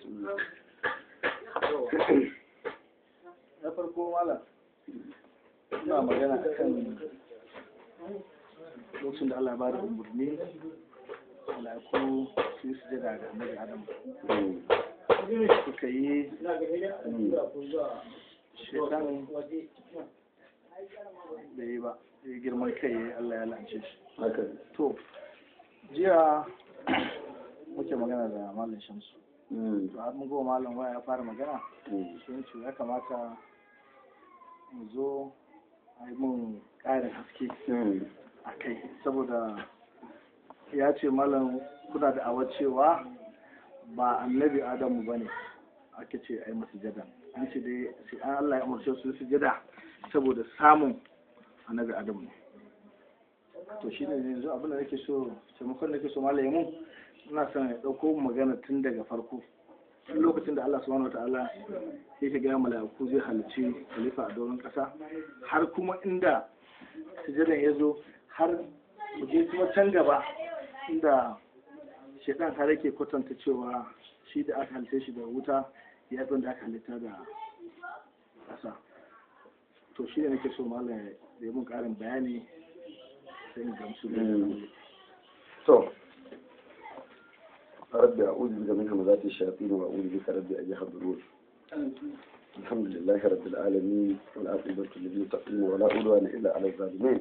na farko malam ina magana akan lokacin da Allah ya bada umarni mala'iku su yi sujada ga annabi Adam suka yi shekan da yi ba ya girman kai ya yi Allah ya lance shi haka to jiya muke magana da malam shamsu Mm. to har mun goma malam waya ya fara magana Mm. sun ce ya kamata mu zo a yi mun ƙarin haske Mm. a kai saboda ya ce malam kuna da awa cewa ba annabi adamu ba ne ake ce a yi masu jada an ce dai sai an Allah ya umarce su su jada saboda samun annabi adamu ne to shi ne yanzu abin da nake so taimakon da nake so malam ya mun ina son ya ɗauko magana tun daga farko tun lokacin da Allah subhanahu wataala yake gaya mala'iku zai halicci khalifa a doron ƙasa har kuma inda sujadan ya zo har mu je kuma can gaba inda shaidan har yake kwatanta cewa shi da aka halitta shi da wuta ya fi da aka halitta da ƙasa to shi ne nake so malam ya yi mun ƙarin bayani sai in gamsu da Mm. to رب أعوذ بك من همزات الشياطين وأعوذ بك رب أن يحضرون الحمد لله رب العالمين والعاقبة للمتقين ولا عدوان إلا على الظالمين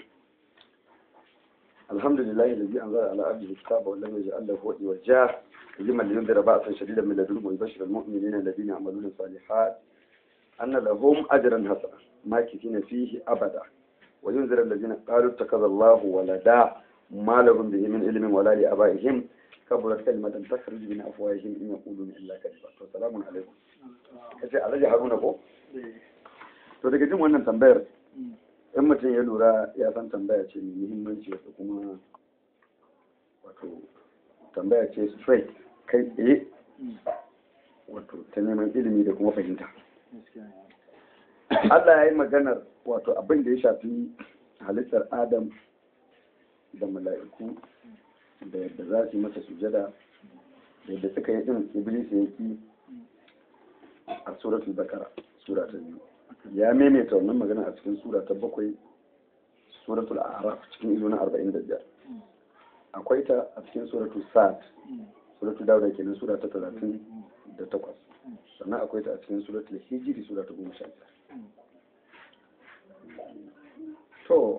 الحمد لله الذي أنزل على عبده الكتاب ولم يجعل له وجه وجاه لمن لينذر بأسا شديدا من لدنه ويبشر المؤمنين الذين يعملون الصالحات أن لهم أجرا حسنا ماكثين فيه أبدا وينذر الذين قالوا اتخذ الله ولدا ما لهم به من علم ولا لآبائهم كبرت كلمة تخرج من أفواههم إن يقولون إلا كذبا فسلام عليكم kace alhaji haruna ko to daga jin wannan tambayar in mutum ya lura ya san tambaya ce mai muhimmanci wato kuma wato tambaya ce straight kai tsaye wato ta neman ilimi da kuma fahimta Allah ya yi maganar wato abin da ya shafi halittar Adam da mala'iku da yadda za su yi masa sujada da yadda suka yi din Iblis ya ki a suratul bakara sura ta biyu ya maimaita wannan magana a cikin sura ta bakwai suratul araf cikin izo na arba'in da biyar akwai ta a cikin suratul sa'ad suratul dawuda kenan sura ta talatin da takwas sannan akwai ta a cikin suratul hijiri sura ta goma sha biyar to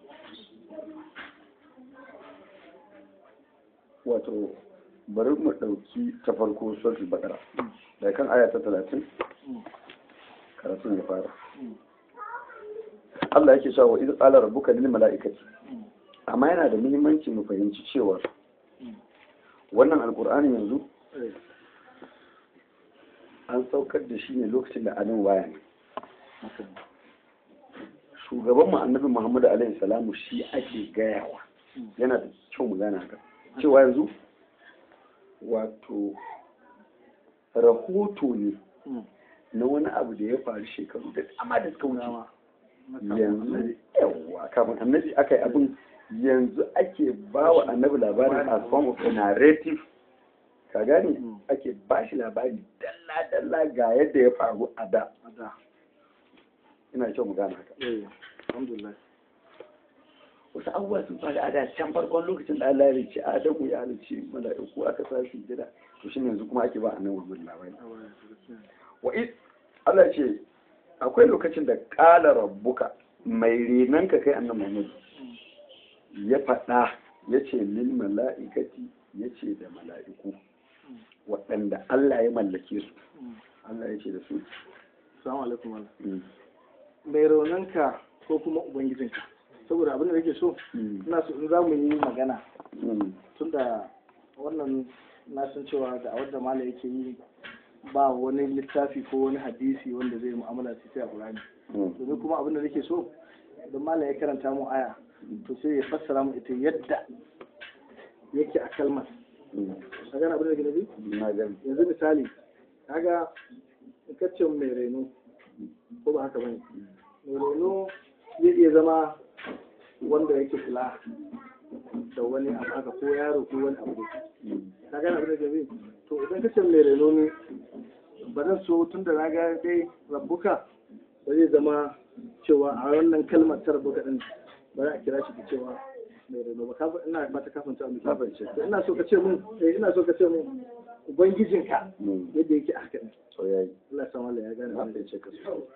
wato bari mu ɗauki ta farko suratul bakara daga kan aya ta talatin karatun ya fara Allah yake cewa wa idh qala rabbuka lil mala'ikati amma yana da muhimmanci mu fahimci cewa wannan alqur'ani yanzu an saukar da shi ne lokacin da adam waya ne shugaban mu annabi Muhammadu alaihi salamu shi ake gayawa yana da kyau mu gane haka cewa yanzu wato rahoto ne na wani abu da ya faru shekaru da dama da suka wuce yanzu yawa kafin annabi aka yi abin yanzu ake ba wa annabi labarin as form of a narrative ka gane ake ba shi labari dalla-dalla ga yadda ya faru a da ina kyau mu gane haka alhamdulillah wasu abubuwa sun faru a da can farkon lokacin da Allah ya rice Adamu ya rice mala'iku aka sa su gida to shine yanzu kuma ake ba annabi Muhammad labari wa id Allah ce akwai lokacin da qala rabbuka mai renan ka kai annabi Muhammad ya faɗa ya ce lil mala'ikati ya ce da mala'iku waɗanda Allah ya mallake su Allah ya ce da su Assalamu alaikum malam. Mai raunanka ko kuma ubangijinka. Saboda abin da nake so, ina so in za mu yi magana tunda wannan na san cewa da awar da mala yake yi ba wani littafi ko wani hadisi wanda zai mu'amala da sai a Qur'ani. Domin kuma abin da nake so, idan mala ya karanta mu aya, to sai ya fassara mu ita yadda yake a kalmar. Ka gane abin da nake nufi? na gani Yanzu misali, kaga in ka ce mai reno ko ba haka bane mai reno zai iya zama wanda yake kula da wani abu haka ko yaro ko wani abu ka gane abin da ke bi to idan ka ce mai reno ne ba zan so tun da na ga dai rabbuka ba zai zama cewa a wannan kalmar ta rabbuka din ba za a kira shi da cewa mai reno ba ka ina ba ta kafin ta Na fahimce. to ina so ka ce mun eh ina so ka ce mun ubangijinka Mm. yadda yake a haka din to yayi Allah ya san wallahi ya gane na abin da fahimce ka sosai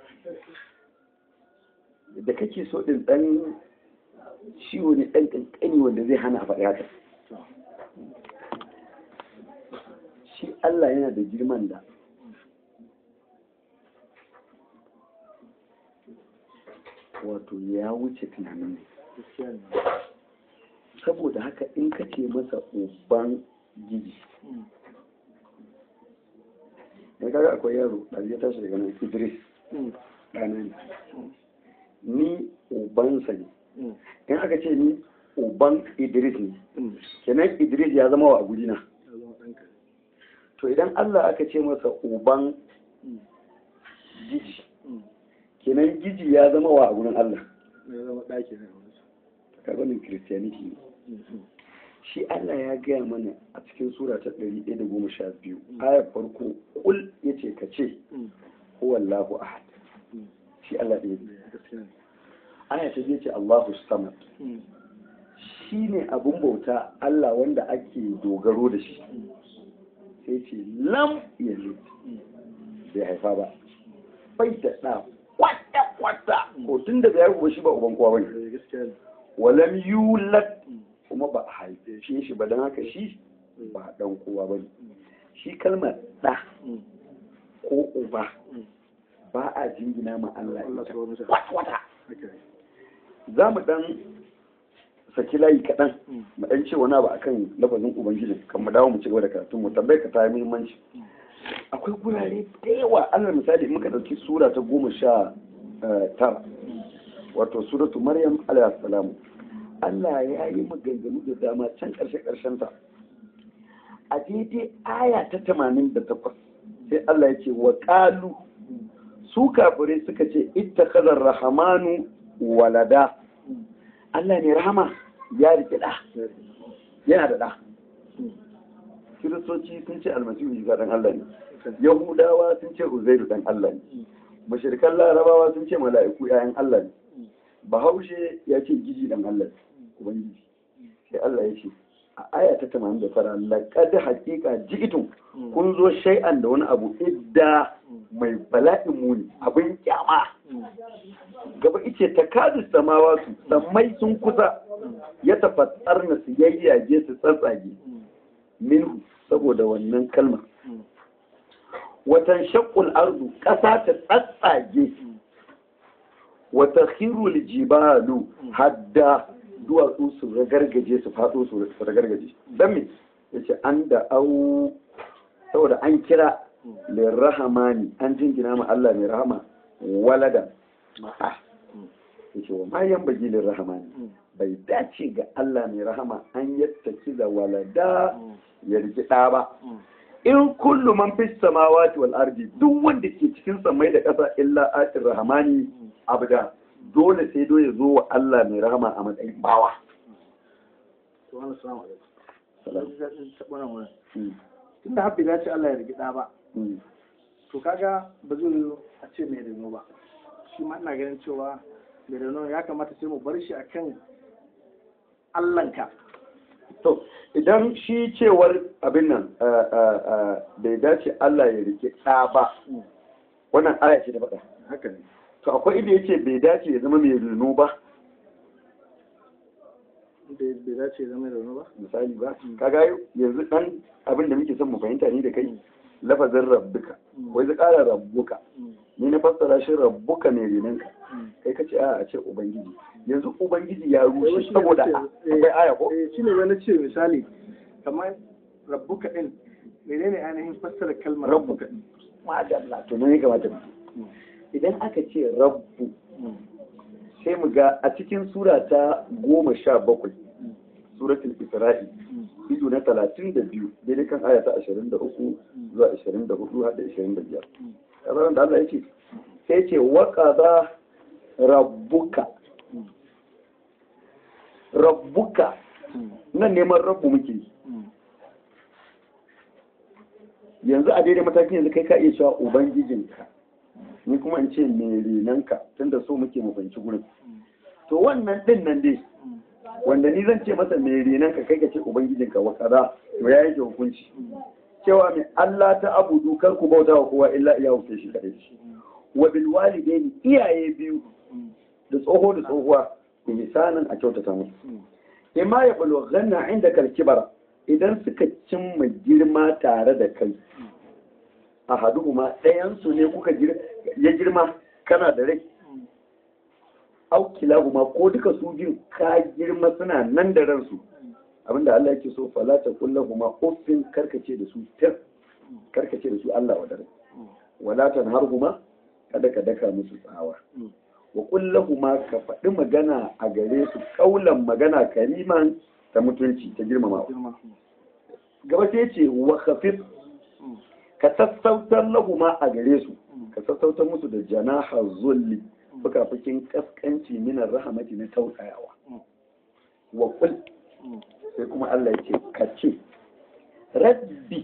da kake so din dan ciwo ne dan kankani wanda zai hana a faɗi haka shi Allah yana da girman da wato ya wuce tunanin ne gaskiya ne saboda haka in ka ce masa uban giji Mm. ya kaga akwai yaro da ya tashi daga nan idris Mm. ɗana ne ni ubansa ne Mm. in aka ce ni uban idris ne Mm. kenan idris ya zama wa a gurina Ya zama ɗanka. to idan allah aka ce masa uban Mm. giji Mm. kenan giji ya zama wa a gurin allah Ya zama ɗaki ne a wurin. ka ganin christianity ne Mm. shi allah ya gaya mana a cikin sura ta ɗari ɗaya da goma sha biyu ayar farko kul ya ce ka ce Mm. huwallahu ahad Mm. shi allah ɗaya ne Gaskiya ne. aya ta biyu ce allahu samad Mm. shi ne abin bauta allah wanda ake dogaro da shi Mm. sai ce lam yalid Mm. bai haifa ba bai da ɗa kwata kwata ko tun da bai haihu shi ba uban kowa bane Eh, Gaskiya ne. walam yulad Mm. kuma ba a haife shi ba don haka shi ba dan kowa bane shi kalmar ɗa Mm. ko uba Mm. ba a jingina ma Allah Allah ita subhanahu wa ta'ala. kwata kwata Haka ne. za mu dan saki layi kaɗan Mm. mu dan ce wani abu akan lafazin ubangiji kan mu dawo mu ci gaba da karatun mu tambayar ka ta yi muhimmanci akwai gurare da yawa alal misali in muka dauki sura ta goma sha eh, tara wato suratu maryam alayhi salam Allah ya yi maganganu da dama can karshe karshen ta a daidai aya ta tamanin da takwas sai Allah ya ce wa qalu su kafirai suka ce ittakhadha rahmanu walada Mm. Allah ne rahama ya rike da yana da da Mm. kiristoci sun ce almasihu isa dan Allah ne Haka ne. yahudawa sun ce uzairu dan Allah ne Mm. mushrikan larabawa sun ce mala'iku yayan Allah ne Mm. bahaushe ya ce giji dan Allah ne ubangiji sai Allah ya ce a aya ta 89 laqad haqiqa ji'tum Mm. kun zo shay'an da wani abu idda Mm. mai bala'in muni abin kyama Mm. gaba ice takadu samawatu sammai sun kusa ya tafattar na su yayyage su tsatsage Mm. minhu saboda wannan kalmar Mm. watan shakul ardu ƙasa ta tsatsage wata khirul jibalu hadda duwatsu su ragargaje su faɗo su ragargaje don me yace an da au saboda an kira lirrahamani an jingina ma Allah mai rahama walada ma'a yace wa ma yan bagi lirrahamani Mm. bai dace ga Allah mai rahama an yattaki da walada Mm. ya riki ɗa ba Mm. in kullu man fi samawati wal ardi duk wanda ke cikin samai da ƙasa illa atir rahmani abda dole sai do ya zo wa Allah mai rahama a matsayin bawa To, wani salamu alaikum. Salam. Ji daɗin taɓa nan wurin. Mm, Tunda har bai dace Allah ya rigi ɗa ba, mm, to kaga ba zai yiwu a ce mai reno ba. Shi ma ina ganin cewa mai reno ya kamata sai mu bar shi akan Allahnka. to idan shi cewar abin nan uh, uh, uh, bai dace Allah ya rike ɗa ba wannan aya ce ta faɗa Haka ne. to akwai inda yace bai dace ya zama mai reno ba Bai bai dace ya zama mai reno ba. misali ba kaga yanzu dan abin da muke son mu fahimta ni da kai lafazin rabbuka wai zai ƙara rabbuka Mm. ni na fassara shi rabbuka ne renanka Mm. kai ka ce a a ce ubangiji yanzu ubangiji ya Wai rushe shi ne saboda nace, eh, akwai aya ko Eh, shi ne wani ce misali, kamar rabbuka ɗin, menene ainihin fassara kalmar rabbuka madalla to ne ya kamata mu idan aka ce rabbu sai mu ga a cikin sura ta goma sha bakwai suratul isra'i ido na talatin da biyu daidai kan aya ta ashirin da uku zuwa ashirin da hudu har da ashirin da biyar kazaran da Allah ya ce sai ce waƙaza rabbuka rabbuka nan neman rabbu muke yi yanzu a daidai matakin yanzu kai ka iya cewa ubangijinka ni kuma in ce mai renanka tunda so muke mu fahimci gurin to wannan din nan dai wanda ni zan ce masa mai renanka kai ka ce ubangijinka wa kaza to ya yanke hukunci cewa mai Allah ta abudu kar ku bauta wa kowa illa iya hukunce shi kadai wa bil walidaini iyaye biyu da tsoho da tsohuwa ihsanan a kyautata musu imma ya bulughanna inda kalkibara idan suka cimma girma tare da kai a haduhuma ɗayansu ne kuka ya girma kana da rai au kilahuma ko duka su biyu ka girma suna nan da ransu abinda Allah yake so fala ta kullahuma uffin karkace da su tir karkace da su Allah wa dare wala tanharhuma kada ka daka musu tsawa wa kullahuma ka faɗi magana a gare su kaulan magana kariman ta mutunci ta girmama gaba sai ce wa khafif ka sassautar lahuma a gare su ka sassautar musu da janaha zulli fukafukin kaskanci minar rahamati na tausayawa wa kul sai kuma Allah ya ce ka ce rabbi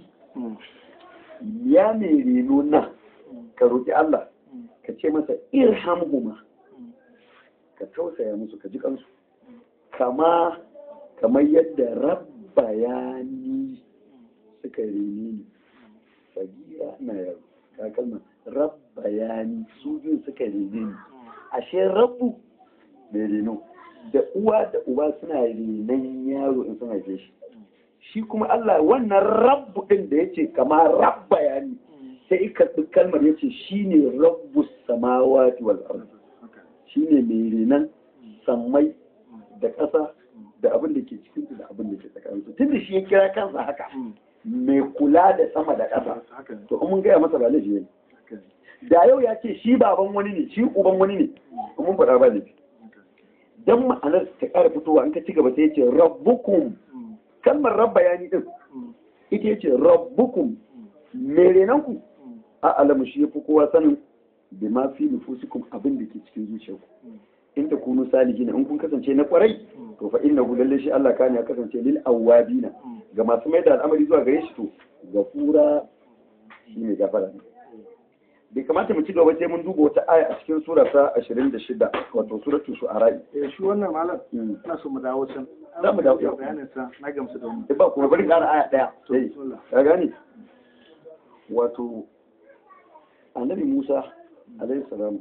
ya mai reno na ka roƙi Allah ka ce masa irhamhuma ka tausaya musu ka ji kansu kama kamar yadda rabba ya ni suka rene ni sagira na yaro ka kalma rabba ya ni su biyu suka rene ni ashe rabbu mai reno da uwa da uba suna renon yaro in sun haife shi shi kuma Allah wannan rabbu din da yace kama rabba ya ni sai ka kalmar yace shine rabbu samawati wal ardi shine mai renon sammai da ƙasa da abin da ke cikin da abin da ke tsakaninsu tun da shi ya kira kansa haka mai kula da sama da ƙasa to mun gaya masa ba laifi ne da yau ya ce shi baban wani ne shi uban wani ne mun faɗa ba laifi dan ma'anar ta ƙara fitowa in ka ci gaba sai ya ce rabbukum kalmar rabba ya ni din ita ya ce rabbukum mai renanku a alamu shi ya fi kowa sanin bi ma fi nufusikum abin da ke cikin zuciyarku in ta kunu salihina in kun kasance na kwarai to fa innahu lalle shi Allah kana ya kasance lil awabina ga masu mai da al'amari zuwa gare shi to gafura shi ne gafara ne bai kamata mu ci gaba sai mun duba wata aya a cikin sura ta 26 wato suratul shu'ara eh shi wannan malam ina so mu dawo can za mu dawo bayanin sa na gamsu da wannan ba kuma bari ƙara aya daya To, sai bismillah. ka gane wato annabi Musa alaihi salam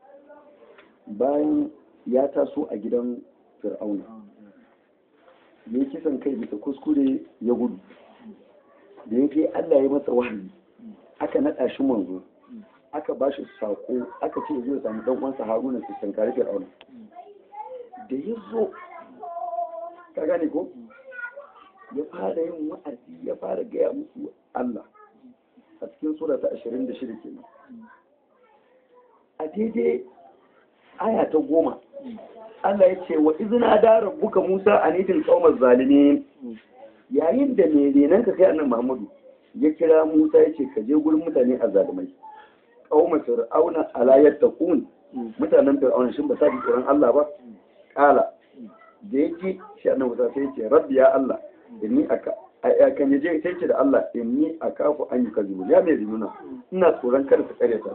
bayan ya taso a gidan fir'auna ya yi kisan kai bisa kuskure ya gudu da ya kai Allah ya masa wahayi aka naɗa shi manzo aka ba shi sako aka ce zai samu dan uwansa Haruna su tankari fir'auna da ya zo ka gane ko ya fara yin wa'azi ya fara gaya musu Allah a cikin sura ta 26 kenan a daidai aya ta goma Allah ya ce wa izina da rabbuka Musa a nidin qaumaz zalimin yayin da mai renan ka kai annabi Muhammadu ya kira Musa ya ce ka je gurin mutane a zalimai qauma fir'auna ala yattaqun mutanen fir'auna shin ba sa ji tsoron Allah ba kala da yake shi annabi Musa sai ya ce rabbi ya Allah inni aka a kan yaje sai ce da Allah inni akafu an yukazibu ya mai rinuna ina tsoron kada su kare ta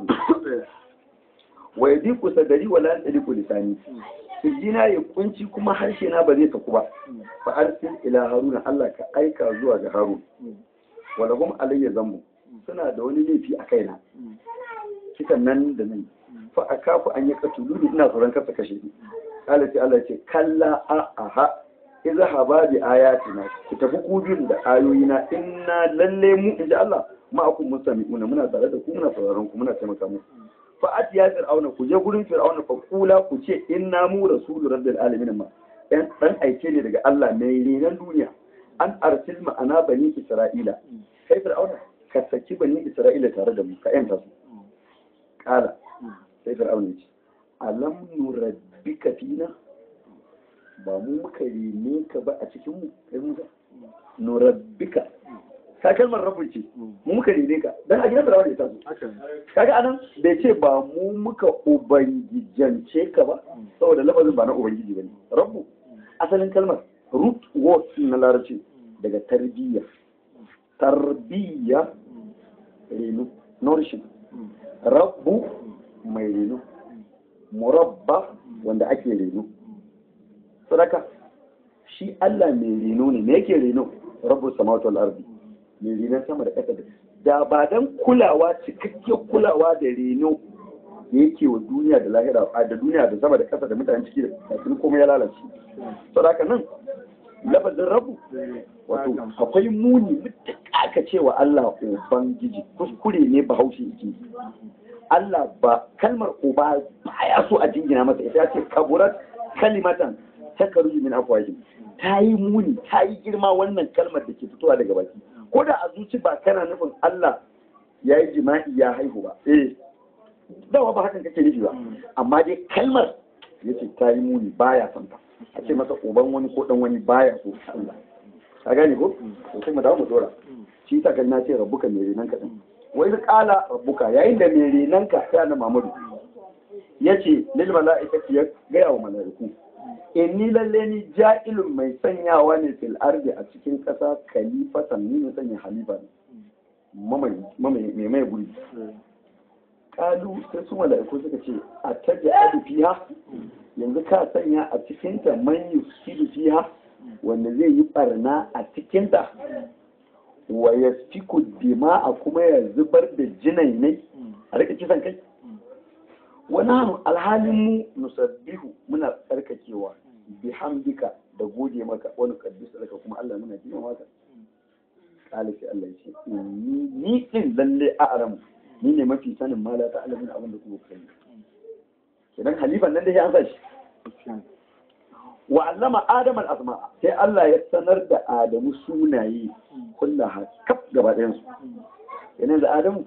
wa yadiku sadari wala yadiku lisani sirjina ya kunci kuma harshe na ba zai saku ba fa arsil ila haruna Allah ka aika zuwa ga harun wala hum alayya zambu suna da wani laifi a kaina kisan nan da nan fa akafu an yakatulu ina tsoron kasa kashe ni Allah sai Allah ya ce kalla a aha idza haba bi ayatina ku tafi ku biyun da ayoyina inna lalle mu inji Allah ma'akum mustami'una muna tare da ku muna sauraron ku muna taimaka muku fa'at ya fir'auna ku je gurin fir'auna fa kula ku ce inna mu rasulu rabbil alamin ma dan dan aike ne daga Allah mai renan duniya an arsil ma'ana bani isra'ila kai fir'auna ka saki bani isra'ila tare da mu ka yanta su kala sai fir'auna ya ce alam nurabbika fina ba mu muka rene ka ba a cikin mu kai musa nurabbika ka kalmar rabu ce mu muka rene ka dan a gidan fir'auna ya taso haka kaga anan bai ce ba mu muka ubangijance ka ba saboda lafazin ba na ubangiji bane rabbu asalin kalmar root word na larabci daga tarbiyya tarbiyya reno nourishing rabbu mai reno murabba wanda ake reno sadaka shi Allah mai reno ne me yake reno rabbu samawati wal ardi mai renon sama da ƙasa da ba dan kulawa cikakken kulawa da reno da yake wa duniya da lahira a da duniya da sama da ƙasa da mutanen ciki da kafin komai ya lalace sadaka nan lafazin rabu wato akwai muni mutum aka cewa Allah ubangiji kuskure ne bahaushe yake Allah ba kalmar uba baya so a jingina masa ita ce kaburat kalimatan ta karuji min afwahim ta yi muni ta yi girma wannan kalmar da ke fitowa daga baki ko da a zuci ba kana nufin Allah ya yi jima'i ya haihu ba eh dawa ba hakan kake nufi ba amma dai kalmar yace ta yi muni baya son ta a ce masa uban wani ko dan wani baya so Allah ka gane ko to sai mu dawo mu dora shi ta kan na ce rabbuka mai renan ka din wai kala rabbuka yayin da mai renan ka sai annabi Muhammadu yace lil mala'ikati ya gaya wa mala'iku inni lalle ni ja'ilun mai sanyawa ne fil ardi a cikin kasa khalifatan ni ne sanya halifa ne mai mai guri kalu sai su mala'iku suka ce a taja'alu fiha yanzu ka sanya a cikinta man yusidu fiha wanda zai yi barna a cikinta wa yasfiku dima'a kuma ya zubar da jinai ne a rika kisan kai wani hannu alhalin mu nusabbihu muna tsarkakewa bihamdika da gode maka wani kaddis daga kuma Allah muna jima maka kala sai Allah ya ce ni ni din lalle a'lamu ni ne mafi sanin mala ta alamin abin da kuma kai idan halifan nan da ya sa shi wa allama adam al asma sai Allah ya sanar da Adamu sunaye kullaha kaf gaba ɗayan su yana da Adamu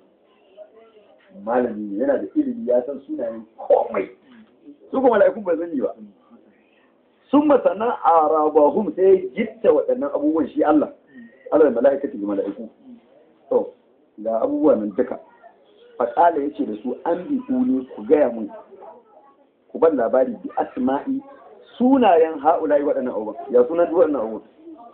malami ne yana da ilimi ya san sunayen komai su kuma mala'ikun ba sani ba sun masana a rabahum sai ya gitta waɗannan abubuwan shi Allah Allah da mala'ikati da mala'iku to ga abubuwan nan duka faƙala ya ce da su an bi ne ku gaya mun ku ban labari bi asma'i sunayen ha'ula'i waɗannan abubuwan ya sunan duk waɗannan abubuwan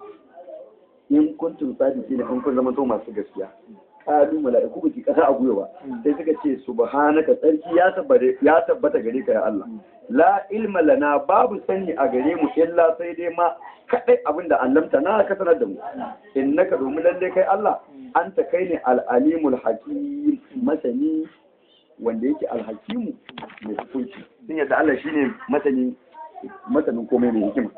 in kuntum sadiki ne in kun zama to masu gaskiya kalu mala'iku ba ki kasa a gwiwa sai suka ce subhanaka tsarki ya tabbata ya tabbata gare ka ya Allah la ilma lana babu sani a gare mu illa sai dai ma kadai abinda allamta na ka sanar da mu innaka domin lalle kai Allah anta kai ne al-alimul hakim masani wanda yake al-hakimu mai hukunci sun yadda Allah shine masani masanin komai mai hikima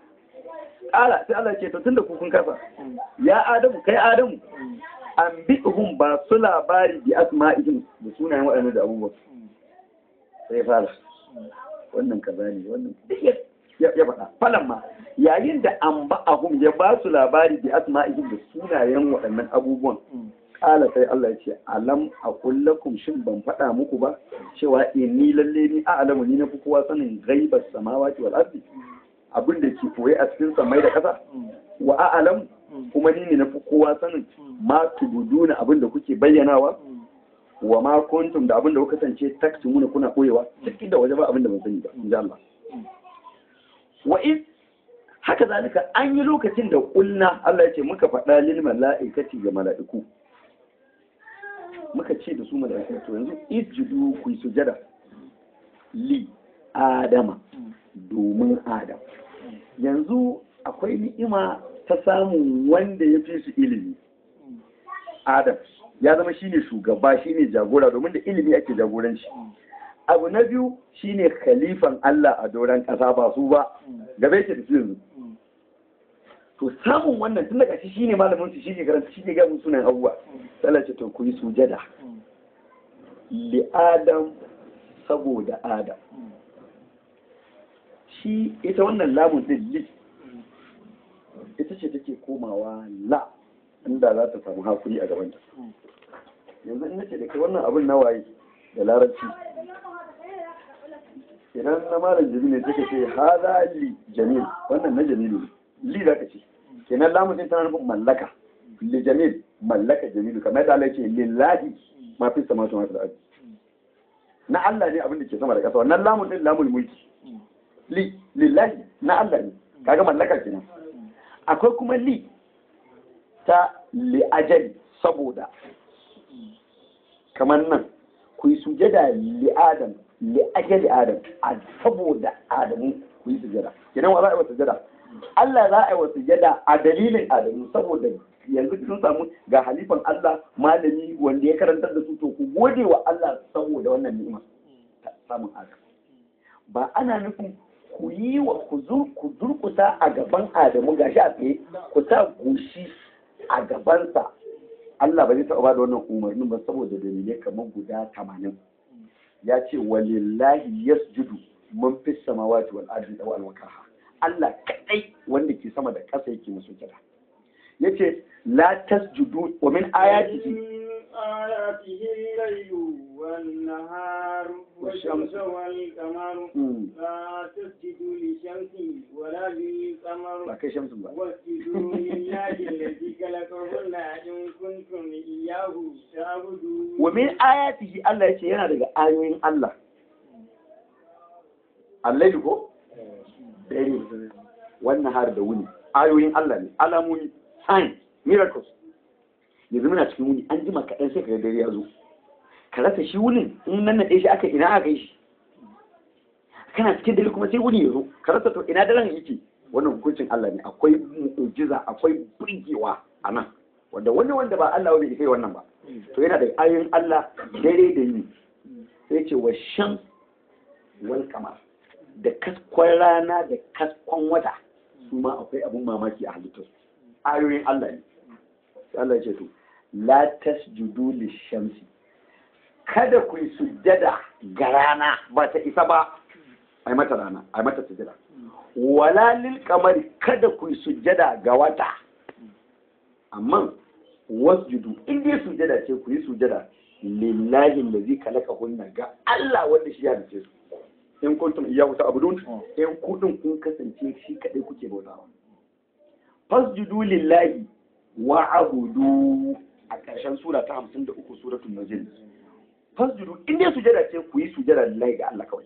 Ƙala sai Allah ce to tunda ku kun kasa ya Adamu kai Adamu an bi'hum ba su labari bi asma'ihim da sunayen waɗannan da abubuwa sai fara wannan kaza ne wannan ya faɗa falan ma yayin da an ba'ahum ya ba su labari bi asma'ihim da sunayen waɗannan abubuwan kala sai Allah ya ce alam a kullakum shin ban faɗa muku ba cewa inni lalle ni a'lamu ni na fi kowa sanin ghaibas samawati wal ardi abin da ke koye a cikin samai da ƙasa wa a'lamu kuma ni ne na fi kowa sanin ma tubuduna abin da kuke bayyanawa wa ma kuntum da abin da kuka kasance taktumuna kuna koyewa cikin da waje ba abin da ban sani ba in Allah wa in haka zalika an yi lokacin da kulna Allah ya ce muka faɗa lil mala'ikati ga mala'iku muka ce da su mala'iku to yanzu isjudu ku sujada li adama domin adam yanzu akwai ni'ima ta samun wanda ya fi su ilimi adam ya zama shine shugaba shine jagora domin da ilimi ake jagoranci abu na biyu shine khalifan Allah a doron ƙasa ba su ba gabe ke da su yanzu to samun wannan tun daga shi shine malamin su shine karanta shine ga mun sunan abubuwa sai ce to ku yi sujada li adam saboda adam shi ita wannan lamun din li ita ce take komawa la inda za ta samu hakuri a gabanta yanzu in nace da kai wannan abin na waye da larabci idan na malam jamilu ne take ce hada li jamil wannan na jamilu li za ka ce kenan lamun din tana nufin mallaka li jamil mallaka jamilu kamar yadda Allah ya ce lillahi ma fi samawati wa fil ardi na Allah ne abin da ke sama da ƙasa wannan lamun din lamul mulki li lillahi na Allah ne kaga mallaka kenan akwai kuma li ta li ajali saboda kamar nan ku yi sujada li adam li ajali adam a saboda adamu ku yi sujada kenan wa za a yi wa sujada Allah za a yi wa sujada a dalilin adamu saboda yanzu sun samu ga halifan Allah malami wanda ya karantar da su to ku gode wa Allah saboda wannan ni'ima ta samun adam ba ana nufin ku yi wa ku zur- ku durkusa a gaban adamu gashi a tsaye ku sa goshi a gabansa Allah ba zai taɓa ba da wannan umarnin ba saboda dalilai kamar guda tamanin ya ce walillahi yasjudu man fi samawati wal ardi wal wakaha Allah kadai wanda ke sama da ƙasa yake musu kira yace la tasjudu wa min ayatihi من آياته الليل والنهار والشمس والقمر Hmm, لا تسجدوا للشمس ولا للقمر ba kai shamsun ba واسجدوا لله الذي خلقهن إن كنتم إياه تعبدون wa min ayatihi Allah yace yana daga ayoyin Allah Allah ko dare wannan har da wuni ayoyin Allah ne alamomi sign miracles yanzu muna cikin wuni an jima kaɗan sai kaga dare ya zo ka rasa shi wunin in nan naɗe shi aka ina aka yi shi kana cikin dare kuma sai wuni ya zo ka rasa to ina daren yake wannan hukuncin Allah ne akwai mu'jiza akwai burgewa a nan wanda wani wanda ba Allah bai kai wannan ba to yana da ayoyin Allah dare da yini sai ce wa shan wal kamar da kaskon rana da kaskon wata su ma akwai abun mamaki a halittarsu ayoyin Allah ne sai Allah ya ce to la tasjudu lishamsi kada ku yi sujjada ga rana ba ta isa ba ai mata rana ai mata sujjada wala lil kamari kada ku yi sujjada ga wata amma wasjudu in dai sujjada ce ku yi sujjada lillahi allazi khalaqahunna ga Allah wanda shi ya dace su in kuntum iyyahu ta'budun in kudin kun kasance shi kadai kuke bautawa fasjudu lillahi wa abudu a ƙarshen sura ta 53 suratul najm fasjudu in dai sujada ce ku yi sujada lillahi ga Allah kawai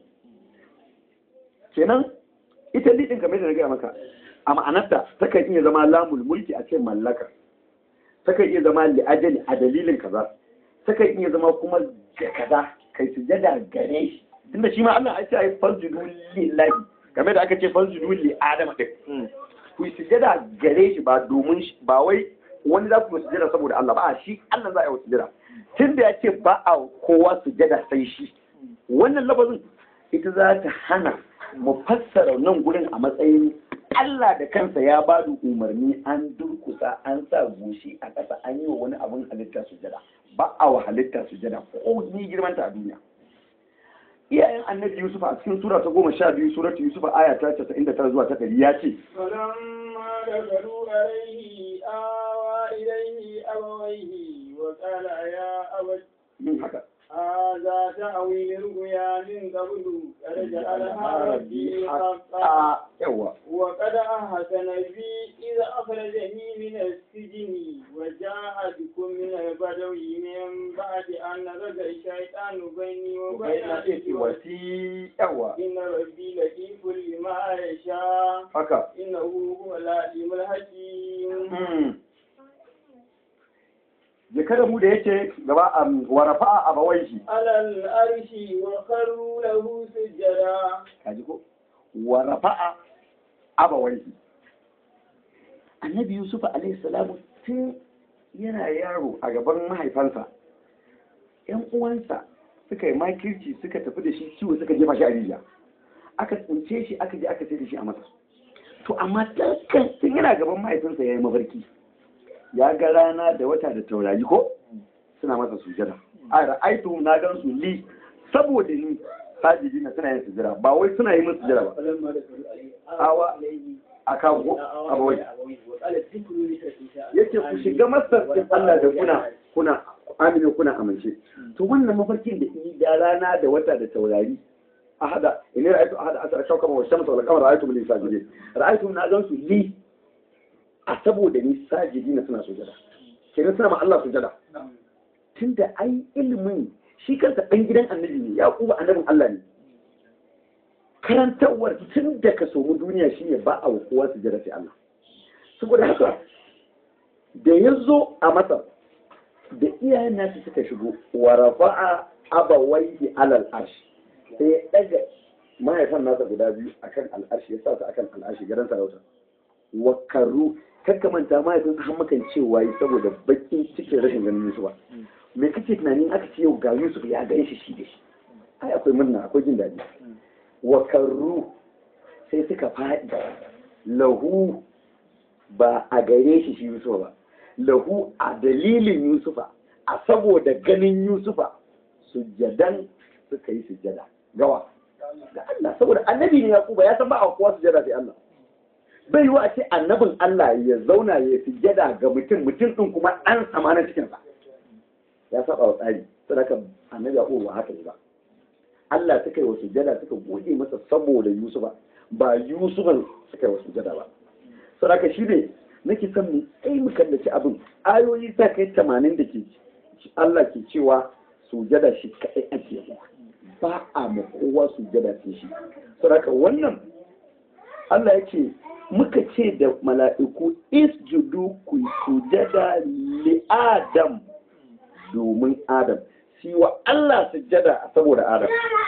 kenan ita lidin kamar da na gaya maka a ma'anarta takan iya zama lamul mulki a ce mallaka takan iya zama li'ajali a dalilin kaza takan iya zama kuma ga kaza kai sujada gare shi tunda shi ma Allah ya ce ai fasjudu lillahi kamar da aka ce fasjudu li adama din ku yi sujada gare shi ba domin shi ba wai wani za ku yi sujada saboda Allah ba a shi Allah za a yi wa sujada tun da ya ce ba a kowa sujada sai shi wannan lafazin ita za ta hana mu fassara nan gurin a matsayin Allah da kansa ya ba da umarni an durkusa an sa goshi a ƙasa an yi wa wani abin halitta sujada ba a wa halitta sujada ko ni girmanta a duniya iyayen annabi yusuf a cikin sura ta goma sha biyu suratu yusuf aya ta casa'in da tara zuwa ta ɗari ya ce فلما دخلوا عليه آوى إليه أبويه وقال يا أبت yin haka هذا تأويل الرؤيا من قبل قد جعلها ربي حقا a yawa وقد أحسن بي إذا أخرجني من السجن وجاء بكم من البدو من بعد أن نزغ الشيطان بيني وبين إخوتي wasi yawa إن ربي لطيف لما يشاء haka إنه هو العليم الحكيم ya kada mu da yake gaba a warafa a bawaishi على الأرش وخروا له سجدا kaji ko warafa a bawaishi annabi yusuf alaihi salamu tun yana yaro a gaban mahaifansa yan uwansa suka yi makirci suka tafi da shi ciwo suka jefa shi a rijiya aka tsince shi aka je aka sai da shi a masa to amma tun tun yana gaban mahaifinsa ya yi mafarki ya ga rana da wata da taurari ko suna masa sujada a ra'aitu na gan su li saboda ni sajidi na suna yin sujada ba wai suna yi musu sujada ba فلما دخلوا عليه Awa. a kawo abawai yace ku shiga masarkin Allah da kuna kuna amina kuna amince to wannan mafarkin da yi da rana da wata da taurari ahada in ra'aytu ahada asara shawkama wa shamsa wal qamara ra'aytu min sajidin ra'aytu na gan su li a saboda ni sajidi na suna sujada kenan suna ma Allah sujada tunda ai ilimin shi kansa dan gidan annabi ne yaquba annabin Allah ne karantarwar tun da ka somu duniya shine ba a kowa su jira sai Allah saboda haka da ya zo a masar da iyayen nasu suka shigo wa rafa'a abawaihi alal arshi sai ya daga mahaifan nasa guda biyu akan al'arshi ya sa su akan al'arshi garin sarauta wa karu kakka manta mahaifin har makan cewa yi saboda bakin cikin rashin ganin Yusuf me kake tunanin aka ce yau ga Yusuf ya gan shi shi da shi ai akwai murna akwai jin daɗi wa karru sai suka faɗi lahu ba a gare shi shi Yusufa ba lahu a dalilin Yusufa a saboda ganin Yusufa sujjadan suka yi sujjada gawa ga Allah saboda annabi ne Yakuba ya san ba a kowa sujjada sai Allah bai yiwu a ce annabin Allah ya zauna ya sujjada ga mutum mutum din kuma ɗan samanin cikinsa ya saba wa tsari sadaka annabi Yakubu ba haka ne ba Allah suka yi wa sujjada suka buɗe masa saboda Yusufa ba Yusufan suka yi wa sujjada ba sadaka shi ne nake son mu kai mu kallaci abin ayoyi sa kai tamanin da ke Allah ke cewa sujjada shi kaɗai ake yi ba a ma kowa sujjada sai shi sadaka wannan Allah ya ce muka ce da mala'iku isjudu ku sujjada li Adam domin Adam shi wa Allah sujjada saboda Adam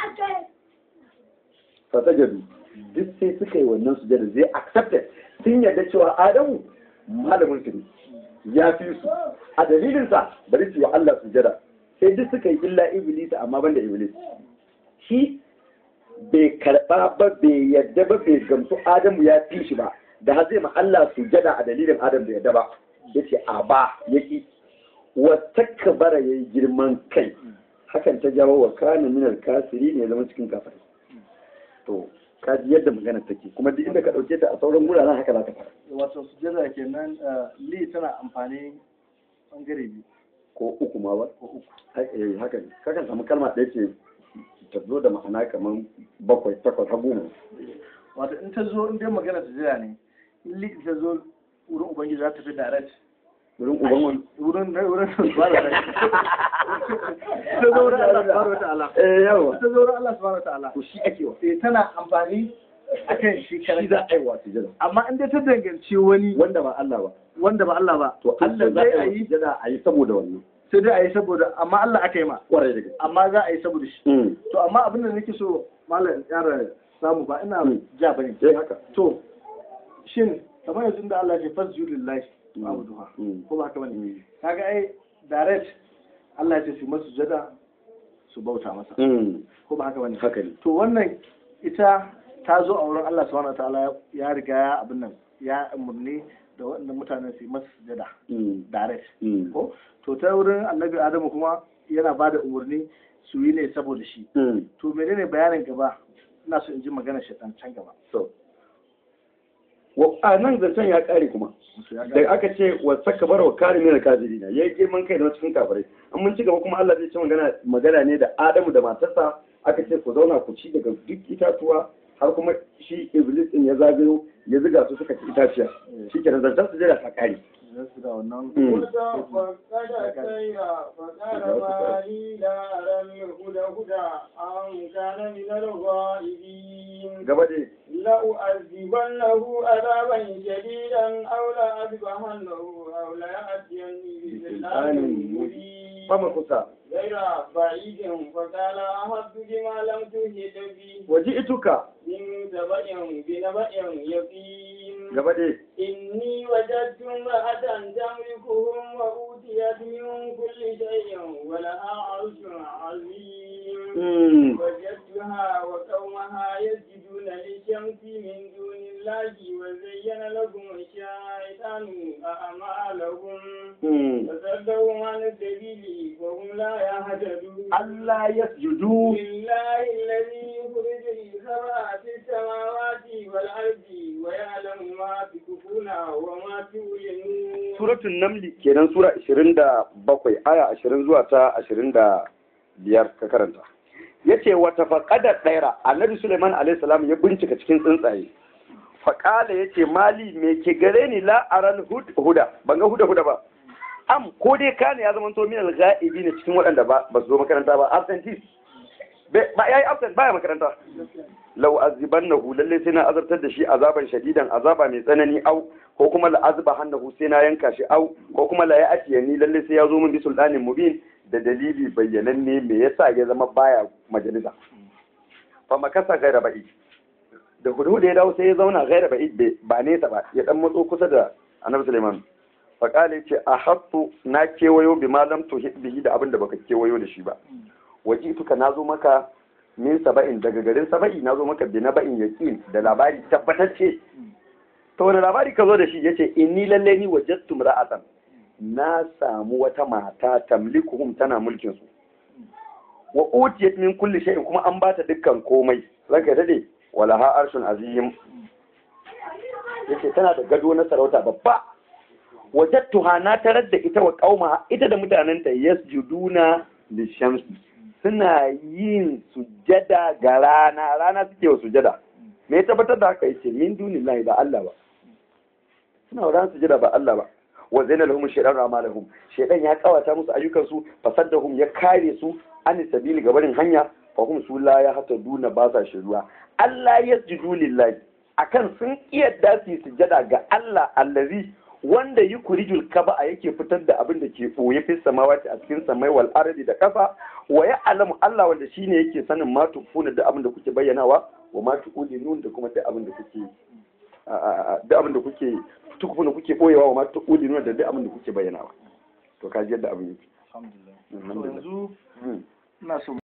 fasajadu duk sai suka yi wannan sujjada zai accepted sun yarda cewa Adamu malamin su ne ya fi su a dalilinsa bari su yi wa Allah sujjada sai duk suka yi illa iblis amma banda iblis shi bai karba ba bai yadda ba bai gamsu Adamu ya fi shi ba da har zai ma Allah sujjada a dalilin Adam bai yadda ba yace a ba yaki wa takbara yayi girman kai hakan ta jawo wa kana minal kasiri ne zama cikin kafiri to ka ji yadda magana take kuma duk inda ka dauke ta a sauran guraren haka za ka fara wato sujjada kenan eh, li tana amfani bangare biyu ko uku ma ba ko uku Hai- eh, haka ne kakan samu kalma ɗaya ce ta zo da ma'ana kamar bakwai takwas har goma wato in ta zo in dai magana sujjada ne in li ta zo wurin ubangiji za ta fi direct wurin uban wani wurin wurin subhanahu wa ta'ala ta zo wurin Allah subhanahu wa ta'ala eh yawa ta zo wurin Allah subhanahu wa ta'ala to shi ake wa eh tana amfani akan shi shi karan za a yi wa sujada amma in dai ta danganci wani wanda ba Allah ba wanda ba Allah ba to Allah za sai a a yi yi sujada a yi saboda wannan sai dai a yi saboda amma Allah aka yi ma kwarai da gaske amma za a yi saboda shi Mm. to amma abin da nake so malam yara samu ba ina Mm. ja bane sai haka to shin kamar yanzu da Allah ya ce fasjudu lillahi wa abuduha Mm. ko ba haka bane Mm. kaga ai direct Allah ya ce su masu jada su bauta masa Mm. ko ba haka bane haka ne to wannan ita ta zo a wurin Allah subhanahu wataala ya riga ya abin nan ya umurni da waɗannan mutanen su yi masa sujada Mm. direct Mm. ko to ta wurin annabi adamu kuma yana ba da umarni su yi ne saboda shi Mm. to menene bayanin gaba ina so in ji magana shaitan can gaba so wa a nan zancen ya kare kuma Musu ya da gane. aka ce wa saka bara wa kare mina kafirina yayi girman kai da cikin kafirai an mun ci gaba kuma Allah zai ce magana magana ne da Adamu da matarsa aka ce ku zauna ku ci daga duk itatuwa har kuma shi Iblis din ya zagayo ya ziga su suka ci itaciya shi kenan zancen su jira ta kare Zan su da wannan Mm. فقد سير فقال ما لي لا أرى الهدى هدى أم كان من الغائبين gaba dai لأعذبنه عذابا شديدا أو لأذبحنه أو ليأتيني بسلطان مبين fama kusa غير بعيد فقال أحط بما لم تهد به waji ituka من سبأ بنبأ يقين gaba dai إني وجدت امرأة تملكهم وأوتيت من كل شيء ولها عرش عظيم Mm. وجدتها وقومها يسجدون للشمس من دون الله وزين لهم الشيطان أعمالهم Mm. فصدهم عن السبيل وهم لا يهتدون Allah yasjudu لله الذي يخرج الخبأ في السماوات والأرض ويعلم ما تكفون وما تعلنون suratun namli kenan sura 27 aya 20 zuwa ta 25 ka karanta yace wata faqada daira annabi Sulaiman alaihi salam ya bincika cikin tsuntsaye faqala yace mali me ke gare ni la aral hud- huda ban ga huda huda ba am ko dai kana ya zama to min al ghaibi ne cikin waɗanda ba ba su zo makaranta ba absentee Be- ba yayi absent baya makaranta lau azibannahu lalle sai na azabtar da shi azaban shadidan azaba mai tsanani au ko kuma la azba hannahu sai na yanka shi au ko kuma la ya'ti ni lalle sai ya zo min bi sultanin mubin da dalili bayyananne me yasa ya zama baya majalisa fa makasa gaira ba'i da hudu ya dawo sai ya zauna gaira ba'i ba nesa ba ya dan matso kusa da annabi Sulaiman fa kale ce a hattu na kewayo bi malam tuhid bihi da abin da baka kewayo da shi ba wajituka nazo maka min saba'in daga garin saba'i na zo maka bi na ba'in yaqin da labari tabbatacce to wani labari ka zo da shi yace inni lalle ni wajadtu ra'atan na samu wata mata tamlikuhum tana mulkin su wa utiyat min kulli shay'in kuma an bata dukkan komai ranka dade wala ha arshun azim yace tana da gado na sarauta babba wajadtuha na tarar da ita wa qauma ita da mutanenta yasjuduna lishamsi suna yin sujada ga rana rana suke wa sujada me ya tabbatar da haka yace min dunillahi ba Allah ba suna wa rana sujada ba Allah ba wa zaina lahum shaytan amalahum shaytan ya kawata musu ayyukan su fasaddahum ya kare su an sabili gabarin hanya fa hum su la ya hata duna ba sa shiruwa Allah yasjudu lillahi akan sun kiyarda su sujada ga Allah allazi wanda yi kurijul kaba a yake fitar da abin da ke ɓoye fi samawati a cikin samai wal ardi da kafa wa ya alamu Allah wanda shine yake sanin ma tukuna da abin da kuke bayyanawa wa ma tuqulun da kuma da abin da kuke da abin da kuke tukuna kuke boyewa wa ma tuqulun da da abin da kuke bayyanawa to kaji yadda abin yake alhamdulillah yanzu ina so